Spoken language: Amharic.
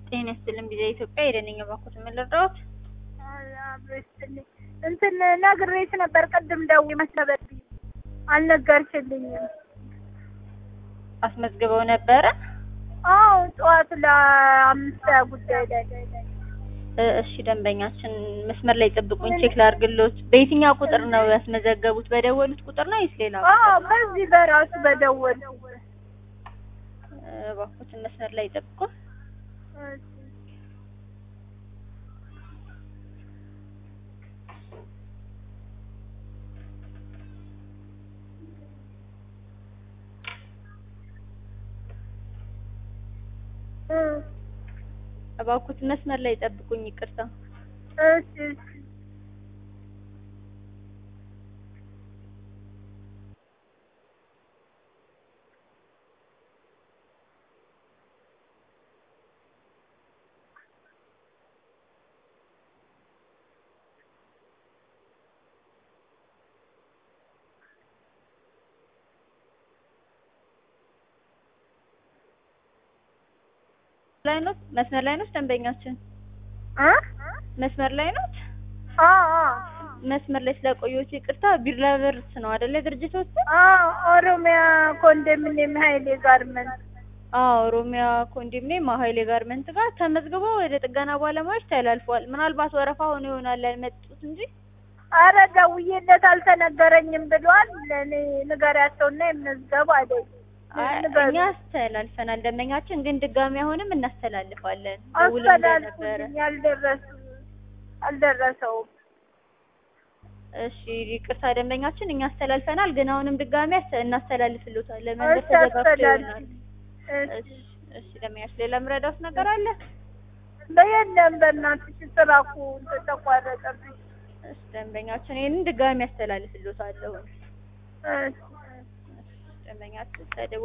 ጤና ይስጥልኝ ጊዜ ኢትዮጵያ የደነኛ ባኮት የምልረዳዎት አብረስትልኝ እንትን ነግሬሽ ነበር ቅድም ደውዬ መስለበብኝ አልነገርሽልኝም። አስመዝግበው ነበረ። አዎ ጠዋት ለአምስት ጉዳይ ላይ እ እሺ ደንበኛችን መስመር ላይ ጠብቁኝ፣ ቼክ ላድርግልዎት። በየትኛው ቁጥር ነው ያስመዘገቡት? በደወሉት ቁጥር ነው ወይስ ሌላ አዎ ቁጥር? በዚህ በራሱ በደወል እ እባክዎትን መስመር ላይ ጠብቁ። እባክዎትን መስመር ላይ ጠብቁኝ። ይቅርታ። እሺ እሺ ላይ ነው መስመር ላይ ነው ደንበኛችን እ መስመር ላይ ነው። አዎ አዎ መስመር ላይ ስለቆየሁት ይቅርታ። ቢራ በርስ ነው አይደለ ድርጅቶች? አዎ ኦሮሚያ ኮንዶሚኒየም ሀይሌ ጋርመንት አዎ ኦሮሚያ ኮንዶሚኒየም ሀይሌ ጋርመንት ጋር ተመዝግቦ ወደ ጥገና ባለሙያዎች ተላልፏል። ምናልባት ወረፋ ሆኖ ይሆናል ያልመጡት እንጂ አረ ደውዬለት አልተነገረኝም ብሏል። ለእኔ ንገሪያቸውና የምንዝገቡ አይደል አይ፣ ንገሩ። እኛ አስተላልፈናል። ደንበኛችን ግን ድጋሚ አሁንም እናስተላልፋለን። ደውለን ነበረ። አስተላልፉልኝ ያልደረሱ አልደረሰውም። እሺ ይቅርታ ደንበኛችን እኛ አስተላልፈናል፣ ግን አሁንም ድጋሚ አስ- እናስተላልፍልዎታለን። መንገድ እሺ ተዘጋግቶ አስተላልፍ ይሆናል። እሺ እሺ እሺ ደንበኛችን ሌላ ምረዳት ነገር አለ? በየለም በእናትሽ ስራ እኮ እንትን ተቋረጠብኝ። እሺ ደንበኛችን ይሄንን ድጋሚ አስተላልፍልዎታለሁ። እሺ ደንበኛችን ተደው